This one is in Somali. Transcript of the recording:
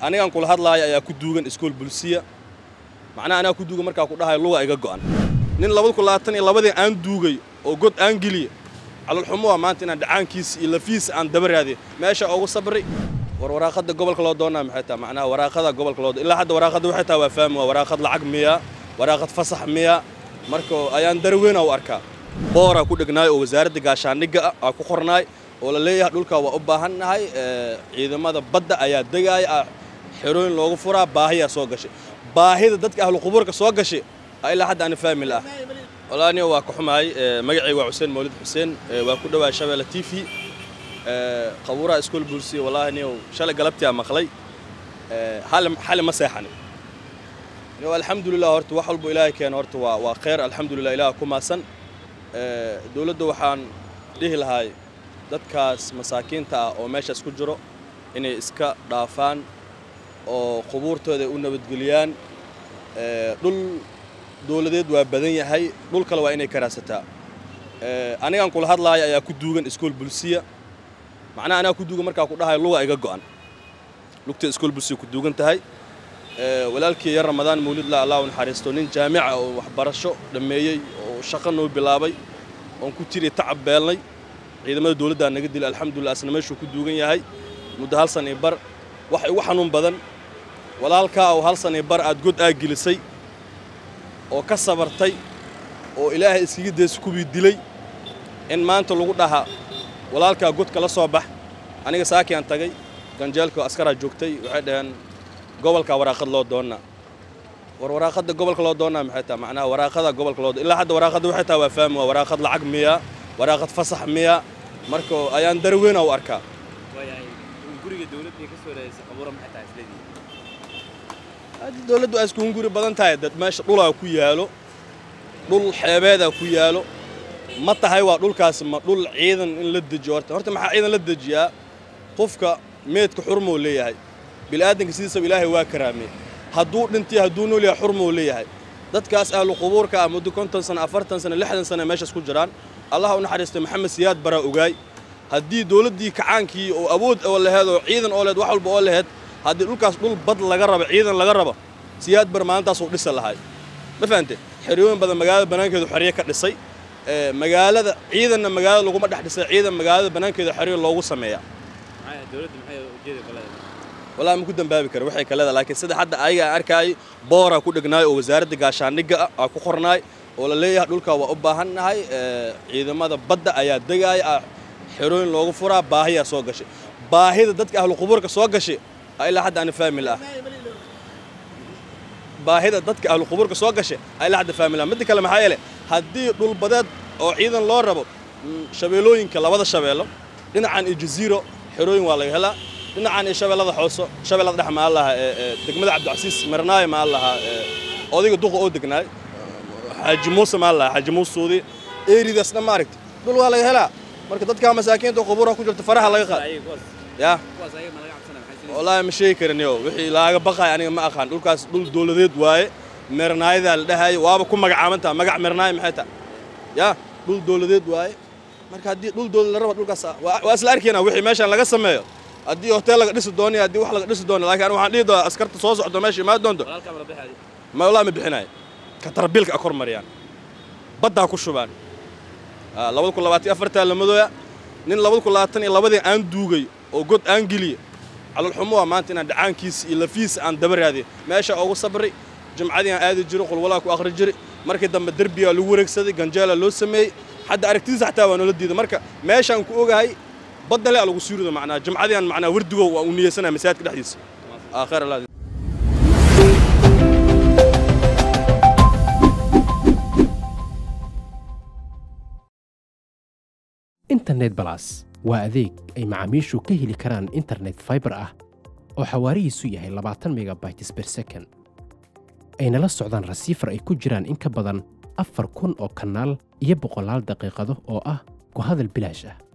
anigaan kula hadlaaya ayaa ku duugan iskool bulsiya macnaha anaa ku duugan markaa ku dhahayo luga iga go'an nin labada kun labaatan iyo labadii aan duugay oo god aan geliya calolxumo waa maanta inaan dhacaankiisa iyo lafiisa aan daba raadiyo meesha ugu sabray war waraaqada gobolka loo doonaa maxay tahay macnaha waraaqada gobolka loo ilaa hadda waraaqada waxay tahay waa fahmi waa waraaqad lacag miya waraaqad fasax miya marka ayaan darweyna u arkaa booraa ku dhegnaay oo wasaaradda gaashaandhigga ah aa ku qornaay oo la leeyahay dhulkaa waa u baahan nahay ciidamada badda ayaa degaaya ah xerooyin loogu furaa baahiyaa soo gashay baahida dadka ahlu qubuurka soo gashay ilaa hadda aan fahmi laah walaani waa ka xumahay magacayga waa xuseen mawlid xuseen waa ku dhawaay shabeelle t v qabuuraha iskool bulsiya wallaahi niyow shalay galabtii aan maqlay xali ma seexanin niyow alxamdulilah horta wax walbo ilaahay keena horta waa waa khayr alxamdulilah ilaah ku maasan dowladda waxaan dhihi lahay dadkaas masaakiinta ah oo meeshaas ku jiro inay iska dhaafaan oo qubuurtooda u nabadgeliyaan dhul dowladeed waa badan yahay dhul kale waa inay karaasataa anigaan kula hadlaaya ayaa ku duugan iskool bulsiya macnaha anaa ku duugan markaa ku dhahayo luga iga go'an lugta iskool bulsiya ku duugan tahay walaalkii yar ramadaan mawlidla allah u naxariisto nin jaamica oo waxbarasho dhammeeyey oo shaqo noo bilaabay oon ku tiri tacab beelnay ciidamada dowladdaa naga dilay alxamdulillah asna meeshuu ku duugan yahay muddo hal san iyo bar wax igu xanuun badan walaalkaa oo hal san iyo bar aad god aa gelisay oo ka sabartay oo ilaahay iskaga daysa kuwii dilay in maanta lagu dhaha walaalkaa godka la soo bax aniga saakii aan tagay ganjeelka askaraa joogtay waxay dhaheen gobolkaa waraaqad loo doonnaa war waraaqada gobolka loo doonnaa maxay tahay macnaha waraaqada gobolka loo ilaa hadda waraaqada waxay tahay waa fahmi waa waraaqad lacag miya waraaqad fasax miya marka ayaan darweyna u arkaa dowladdu ay iskugu guri badan tahay dad meesha dhulaa ku yaalo dhul xeebeedaa ku yaalo ma tahay waa dhulkaasi ma dhul ciidan in la dejiyo horta horta maxaa ciidan la dejiyaa qofka meedka xurmuu leeyahay bilaadanka sidiisaba ilaahay waa karaamey hadduu dhintay hadduu nool yahay xurmuu leeyahay dadkaas ahlu qubuurka ah muddo konton sano afartan sano lixdan sano meeshaas ku jiraan allah u naxariistay maxamed siyaad baraa ogaay haddii dowladdii kacaankii oo awood oo laheed oo ciidan oo lehed wax walba oo laheed haddii dhulkaas dhul bad laga rabo ciidan laga rabo siyaad bar maalintaasuu dhisa lahay ma fahante xeryooyin badan magaalada bannaankeedu xeryo ka dhisay magaalada ciidanna magaalada laguma dhex dhisay ciidan magaalada bannaankeeda xeryo loogu sameeyaa wallahi ma ku dambaabi kara waxay ka leedahay laakiin sida hadda ayaga aan arkaayay booraa ku dhegnaay oo wasaaradda gaashaandhigga ah aa ku qornaay oo la leeyahay dhulkaa waa u baahan nahay ciidamada badda ayaa degaaya ah xerooyin loogu furaa baahiyaa soo gashay baahida dadka ahlu qubuurka soo gashay ilaa hadda aan fahmi laah baahida dadka ahlu qubuurka soo gashay ilaa hadda fahmi laah midda kale maxaa yeelay haddii dhulbadeed oo ciidan loo rabo shabeellooyinka labada shabeello dhinacan iyo jaziiro xerooyin waa laga helaa dhinacan iyo shabeellada xooso shabeellada dhex maa laha degmada cabdicasiis marnaayo maa laha odayga duqa oo degnaay xaaji muuse maa laha xaaji muuse suudi eeridaas dhan ma aragti dhul waa laga helaa marka dadka masaakiinta qubuuraha ku jirta faraha laga qaad yaa wallaahi ma sheegi karin yo wixii laaga baqaay aniga ma aqaan dhulkaas dhul dowladeed waaye meernaayadaa la dhahayo waaba ku magacaabantaa magac meernaayo maxay tahay yaa dhul dowladeed waaye marka haddii dhul dowlad la raba dhulkaas waa isla arkaynaa wixii meeshaan laga sameeyo haddii hotel laga dhisi doono haddii wax laga dhisi doono laakiin waxaan dhihi doonaa askarta soo socdo meesha imaan doonto ma wallahi ma bixinayo katarbiilka a kor mariyaan baddaa ku shubaan labada kun labaatan iyo afartaa lamadooya nin labada kun labaatan iyo labadii aan duugay oo god aan geliya calolxumo waa maanta inaan dhacaankiisa iyo lafiisa aan daba raadiyo meesha ugu sabray jimcadii aan aadi jiro qulwalaa ku akhri jiray markii dambe derbiyaa lagu wareegsaday ganjeela loo sameeyey hadda aragtidiisa xataa waa noola diiday marka meeshaan ku ogahay badda le lagu suurido macnaa jimcadii aan macnaa wardigo waa u niyeysanaya masaajidka dhexdiisa aakhir allah internet balas waa adeeg ay macaamiishu ka heli karaan internet faibar ah oo xawaarihiisu yahay labaatan megabytes ber second ayna la socdaan rasiifar ay ku jiraan in ka badan afar kun oo kanaal iyo boqolaal daqiiqado oo ah ku hadal bilaash ah